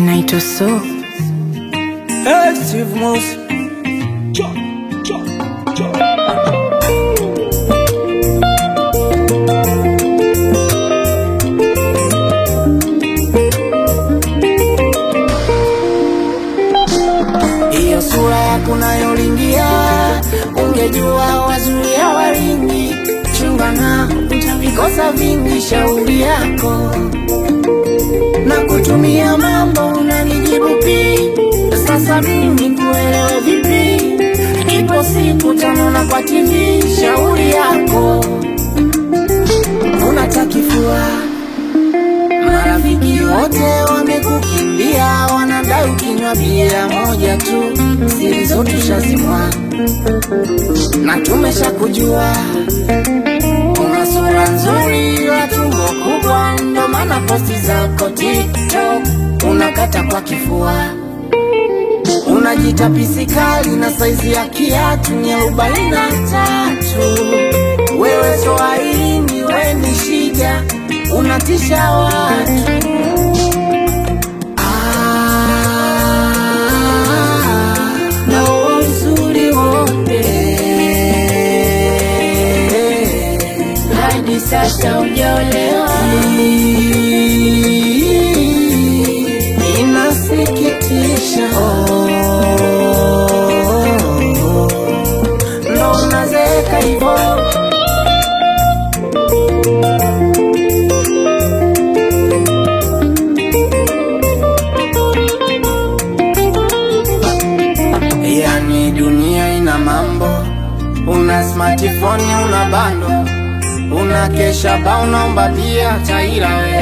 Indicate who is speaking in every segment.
Speaker 1: naitwa So.
Speaker 2: Hey, Steve Mouse. Hiyo sura yako nayolingia, ungejua wazuia walingi, chunga na utavikosa vingi, shauri yako na kutumia mambo unanijibu pi sasa mimi kuelewe vipi? Ipo siku tanona kwa TV, shauri yako unatakifua Marafiki wote wamekukimbia, wanadai ukinywa bia moja tu, siri zote tushazimwa na tumeshakujua. Una sura nzuri, wa tumbo kubwa, ndo maana posti zako TikTok unakata kwa kifua. Unajita pisikali na saizi ya kiatu ni arobaini na tatu. Wewe Swahilini, we ni shida, unatisha watu. Ah, na huo uzuri wote
Speaker 1: Hadi sasa hujaolewa,
Speaker 2: inasikitisha. Ndo unazeeka hivyo Yani dunia ina mambo, una smartphone, una bando, una kesha ba, unaomba pia taira we,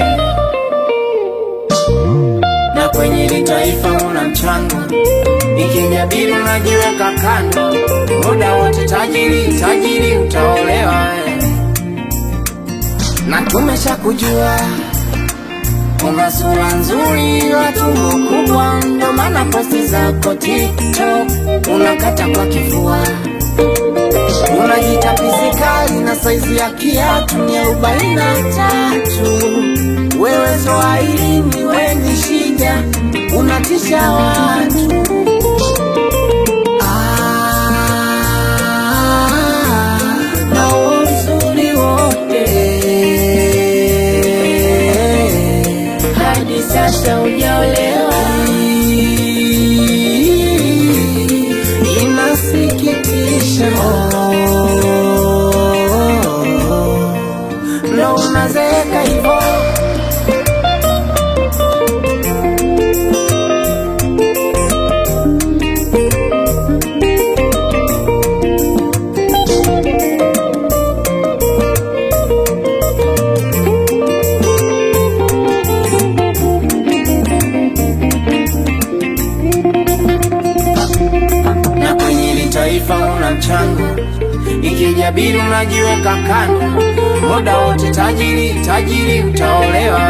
Speaker 2: na kwenye hili taifa una mchango, ikinyabiri unajiweka kando, muda wote tajiri tajiri, utaolewa we, na tumeshakujua una sura nzuri, wa tumbo kubwa, ndo maana posti zako TikTok unakata kwa kifua. Unajita pisikali na saizi ya kiatu ni arobaini na tatu. Wewe Swahilini, we ni shida, unatisha watu. Ah, na huo uzuri wote
Speaker 1: hadi sasa hujaolewa,
Speaker 2: inasikitisha. Ndo unazeeka hivyo na kwenye hili taifa una mchango, ikijabiri unajiweka kando, muda wote tajiri tajiri, utaolewa